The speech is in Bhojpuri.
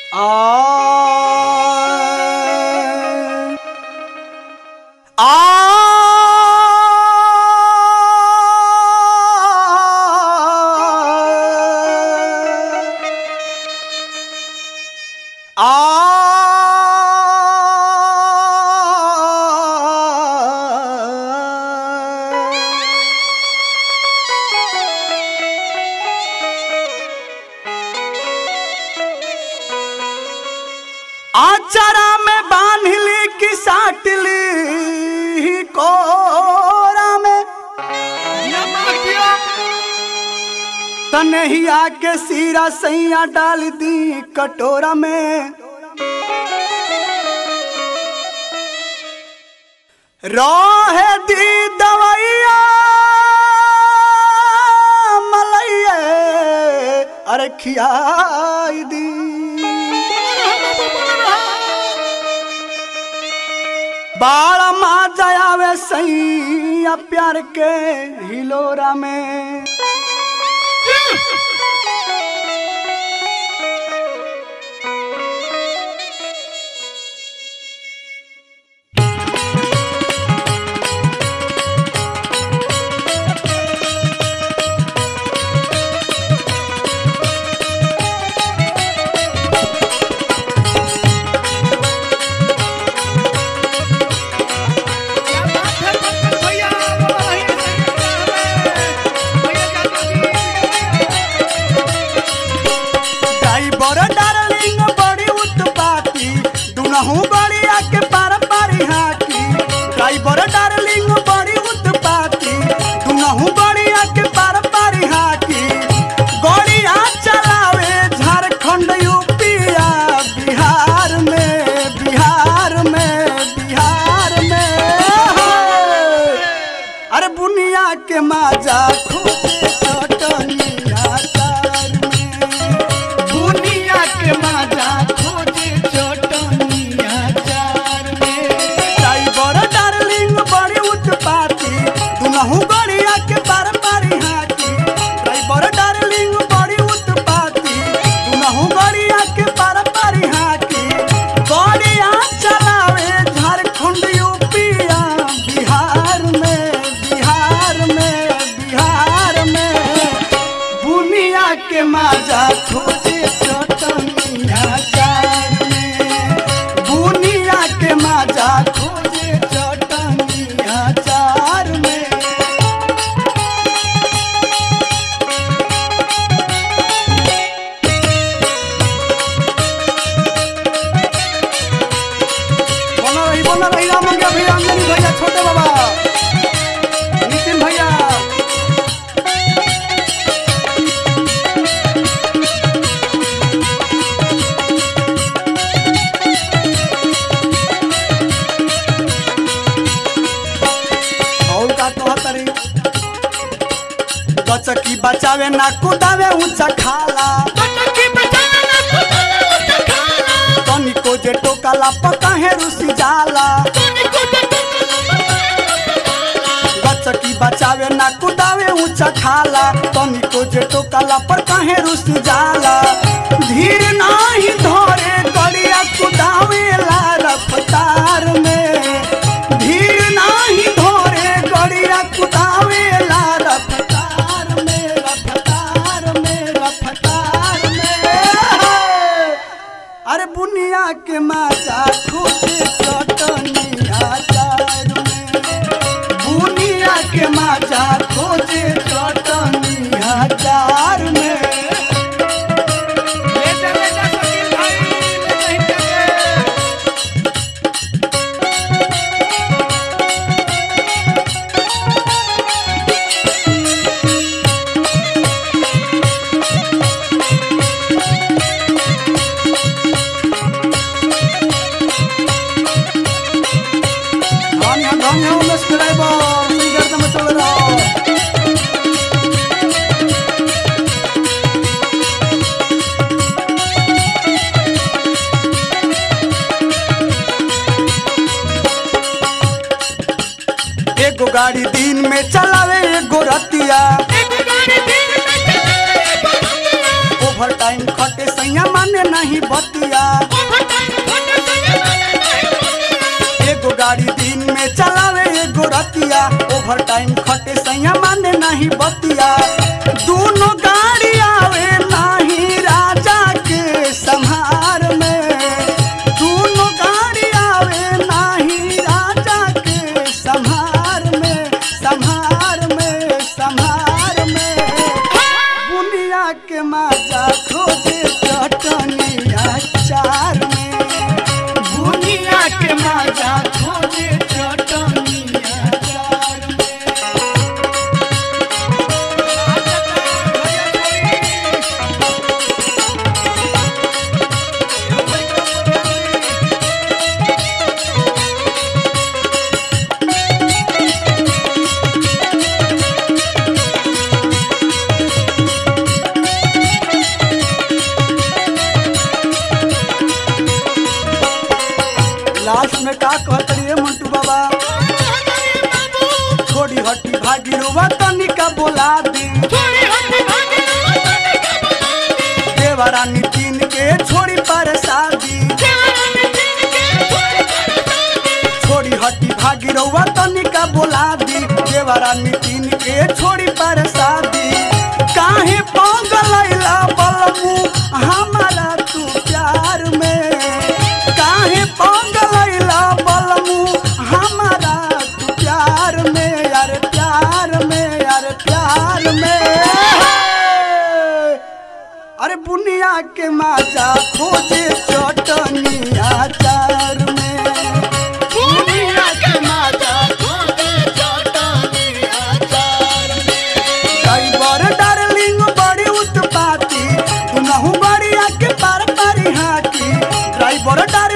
आ आ आचरा में बांधली की साटली कोरा में तनहिया के सीरा सैया डाल दी कटोरा में रोहे दी दवैया मलैया अरे खियाई दी बाड़ा माँ जायावे सैया प्यार के हिलोरा में ड्राइवर डार्लिंग बड़ी उत्पाती दुनहु गड़िया के पार पारी हाकी ड्राइवर डार्लिंग बड़ी उत्पाती दुनहु गड़िया के पार पारी हाकी गड़िया चलावे झारखंड यूपिया बिहार में बिहार में बिहार में अरे बुनिया के माजा खोजे चटनिया तार में बुनिया के माजा खोजे चटनिया चार में ड्राइवर डार्लिंग बड़ी उत्पाती दुनहु गड़िया के पार पारी हाथी ड्राइवर डार्लिंग बड़ी उत्पाती दुनहु गड़िया के पार पारी हाथी गड़िया चलावे झारखंड यूपिया बिहार में बिहार में बिहार में बुनिया के माजा खोजे चटनिया चार में बुनिया के माजा खोजे चटनिया चार में बोला रही बोला रही राम मंगे भैया अंजनी भैया छोटे बाबा नितिन भैया और का कहतरी गचकी बचावे ना कुदावे ऊंचा खाला तनिको जे टोकाला पकाहे रुसी जाला गचकी बचावे ना कुदावे ऊंचा खाला तनिको जे टोकाला पर काहे रुस जाला धीर नाही धरे गड़िया कुदावे ला रफ्तार में धीर नाही धरे गड़िया कुदावे ला रफ्तार में रफ्तार में रफ्तार में अरे बुनिया के माजा खोजे चटनिया चार में बुनिया के माजा खोजे चटनिया चार में धन्य धन्य उमेश ड्राइवर तुम गर्दन में चल रहा एगो गाड़ी दिन में चलावे एगो रतिया ओवर टाइम खटे सैया माने नहीं बतिया एगो गाड़ी दिन में चलावे एगो रतिया ओवर टाइम खटे सैया माने नहीं बतिया दोनों गाड़ी आवे नहीं राजा के संहार में दोनों गाड़ी आवे नहीं राजा के संहार में संहार में संहार में बुनिया के माजा खोजे चटनिया चार में बुनिया के माजा खोजे चटनिया चार में लास्ट में का कहत रहिए मंटू बाबा छोड़ी हटी भागी रुआ तनिका बोला दी देवरा नितिन के छोड़ी पर शादी छोड़ी हटी भागी रउआ तनिका बोला दी देवरा नितिन के छोड़ी पर शादी काहे पगलैला बलमू हमारा तू प्यार में काहे पगलैला बलमू हमारा तू प्यार में यार प्यार में यार प्यार में अरे बुनिया के माजा खोजे चटनिया चार में बुनिया के माजा ड्राइवर डार्लिंग बड़ी उत्पाती तू नहु बड़ी आके पार पारी हाकी ड्राइवर डार